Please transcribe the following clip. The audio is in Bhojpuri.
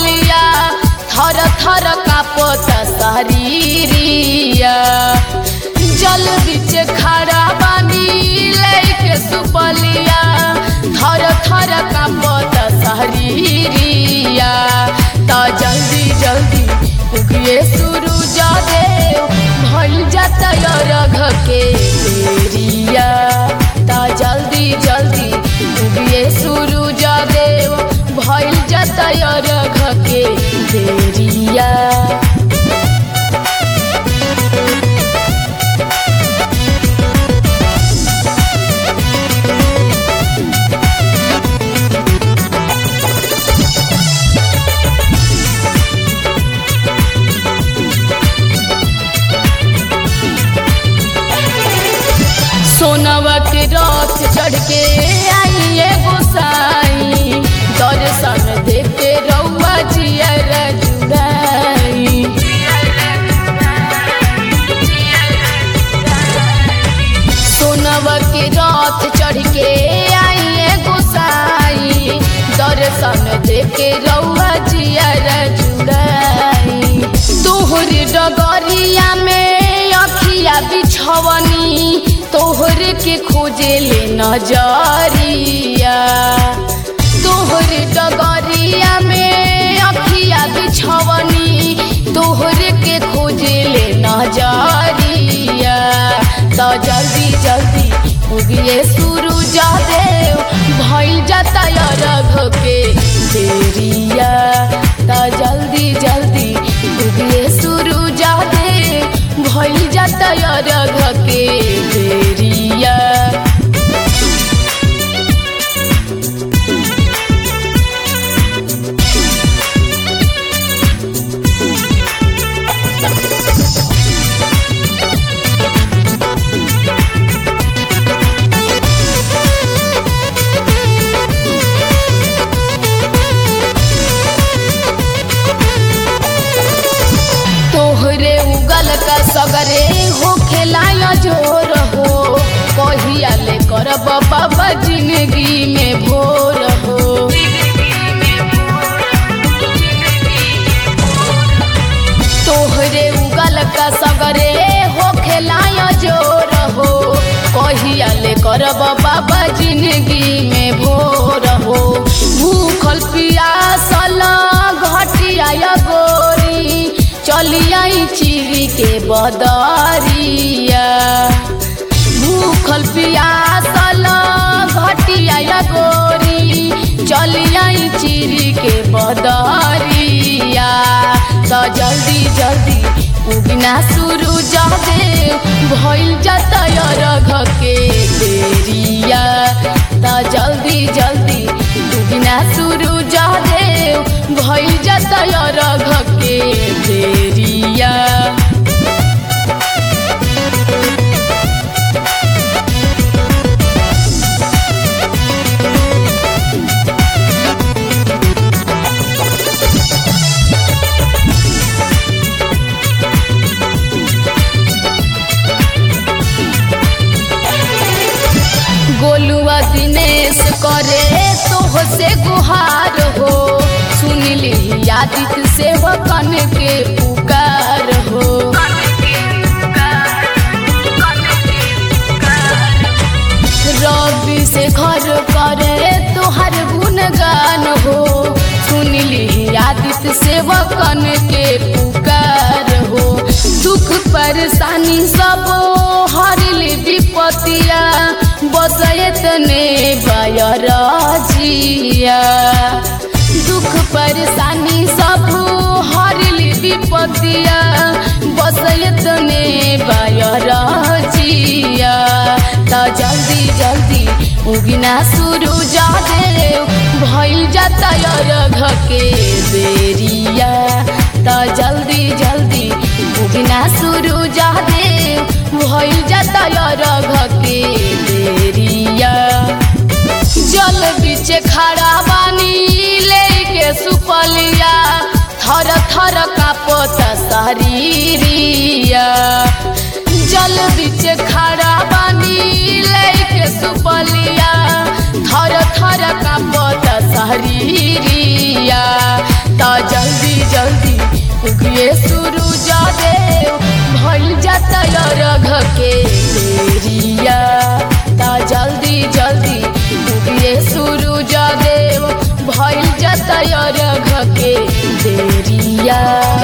सुपलिया थर थर कापत शरीरिया जल बिच खड़ा बानी लेके सुपलिया थर थर कापत शरीरिया त जल्दी जल्दी उगिए सूरज देव भइल जाता रघ के बेरिया त जल्दी जल्दी उगिए सूरज देव भइल जाता रघ के बेरिया सोनवा के रथ चढ़ के आइए गोसाई दर्शन देखे रउआ जियर जुड़ाई सोनवा के रथ चढ़ के आइए गोसाई दर्शन देखे रउआ जियर जुड़ाई तोहर डगरिया में अखिया बिछवनी तोहर के खोजे ले नजरिया तोहर डगरिया में अखिया बिछवनी तोहर के खोजे ले नजरिया तो जल्दी जल्दी उगिए सूरज देव भइल जाता रघ के देरिया तो जल्दी जल्दी उगिए सूरज देव भइल जाता रघ के देरिया तोहरे उगल का सगरे हो खेलाया जोर हो कहिया ले करब बाबा जिंदगी में भोर हो तोहरे उगल का सगरे हो खेलाया जोर हो कहिया ले करब बाबा जिंदगी में भोर हो भूखल पियासल घटिया गोरी चलियाई चिरी के बदरिया भूखल पियासल घटिया गोरी चलियाई चिरी के बदरिया तो जल्दी जल्दी उगना शुरू देव भइल जाता रघ के देरिया तो जल्दी जल्दी उगना शुरू देव भइल जाता रघ के देरिया गोलुआ दिनेश करे तोह से गुहार हो सुनली आदित से कन के पुकार हो रवि से घर करे तोहर गुणगान हो सुनली आदित से कन के पुकार हो दुख परेशानी सब हरली विपतिया बसयत ने बयरजिया दुख परेशानी सब हरली विपतिया बसयत ने बयरजिया त जल्दी जल्दी उगिना शुरू देव भइल जाता रघ के बेरिया त जल्दी जल्दी उगिना शुरू देव भइल जाता रघ के बेरिया जल बीच खड़ा बानी लेके सुपलिया थर थर कापत शरीरिया जल बीच खड़ा बानी लेके सुपलिया थर थर कापत शरीरिया त जल्दी जल्दी उगिए सूरज देव भइल जाता रघ के देरिया त जल्दी जल्दी उगिए सूरज देव भइल जाता रघ के देरिया